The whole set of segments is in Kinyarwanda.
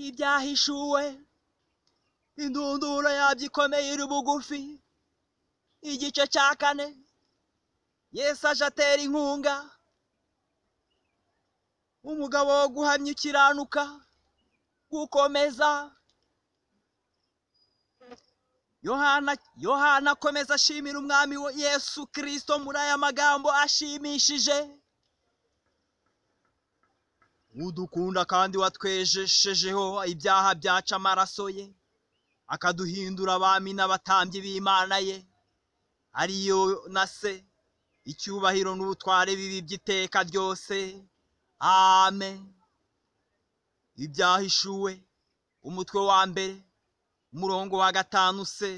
ibyahishuwe indunduro yabyo ikomeye iri bugufi igice cya kane yesu aje atera inkunga umugabo wo guhamya ukiranuka gukomeza yohana yohana akomeza ashimira umwami we yesu kirisito muri aya magambo ashimishije udukunda kandi watwejeshejeho ibyaha byaca amaraso ye akaduhindura abami n'abatambyi b'imana ye ariyo na se icyubahiro n'ubutware bibi by'iteka ryose amen ibyahishuwe umutwe wa mbere umurongo wa gatanu se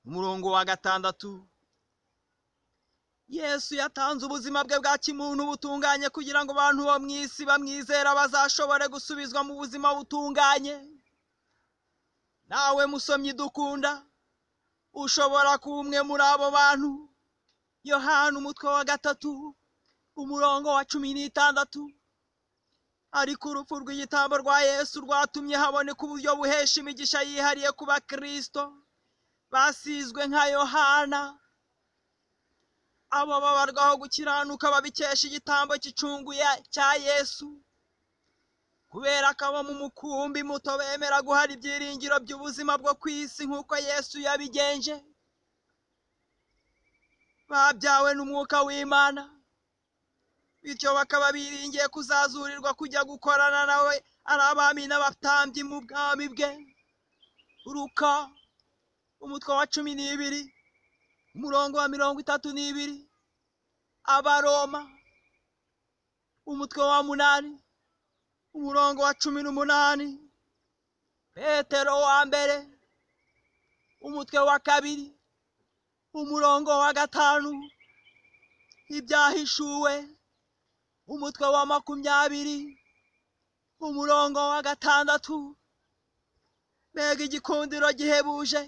umurongo wa gatandatu yesu yatanze ubuzima bwe bwa kimuntu butunganye kugira ngo abantu bo mu isi bamwizera bazashobore gusubizwa mu buzima butunganye nawe musomyi dukunda ushobora kuba umwe muri abo bantu yohana umutwe wa gatatu umurongo wa cumi n'itandatu ariko urupfu rw'igitambo rwa yesu rwatumye haboneka uburyo buhesha imigisha yihariye ku bakirisito basizwe nka yohana abo babarwaho gukiranuka babikesha igitambo gicunguye cya yesu kubera ko abo mu mukumbi muto bemera guhara ibyiringiro by'ubuzima bwo ku isi nk'uko yesu yabigenje babyawe n'umwuka w'imana bityo bakaba biringiye kuzazurirwa kujya gukorana nawe ari abami n'abatambyi mu bwami bwe ruka umutwe wa cumi n'ibiri umurongo wa mirongo itatu n'ibiri abaroma umutwe wa munani umurongo wa cumi n'umunani petero wa mbere umutwe wa kabiri umurongo wa gatanu ibyahishuwe umutwe wa makumyabiri umurongo wa gatandatu mbega igikundiro gihebuje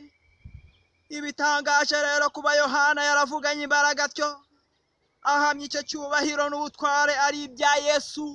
ibitangaje rero kuba yohana yaravuganye imbaraga atyo ahamya icyo cyubahiro n'ubutware ari ibya yesu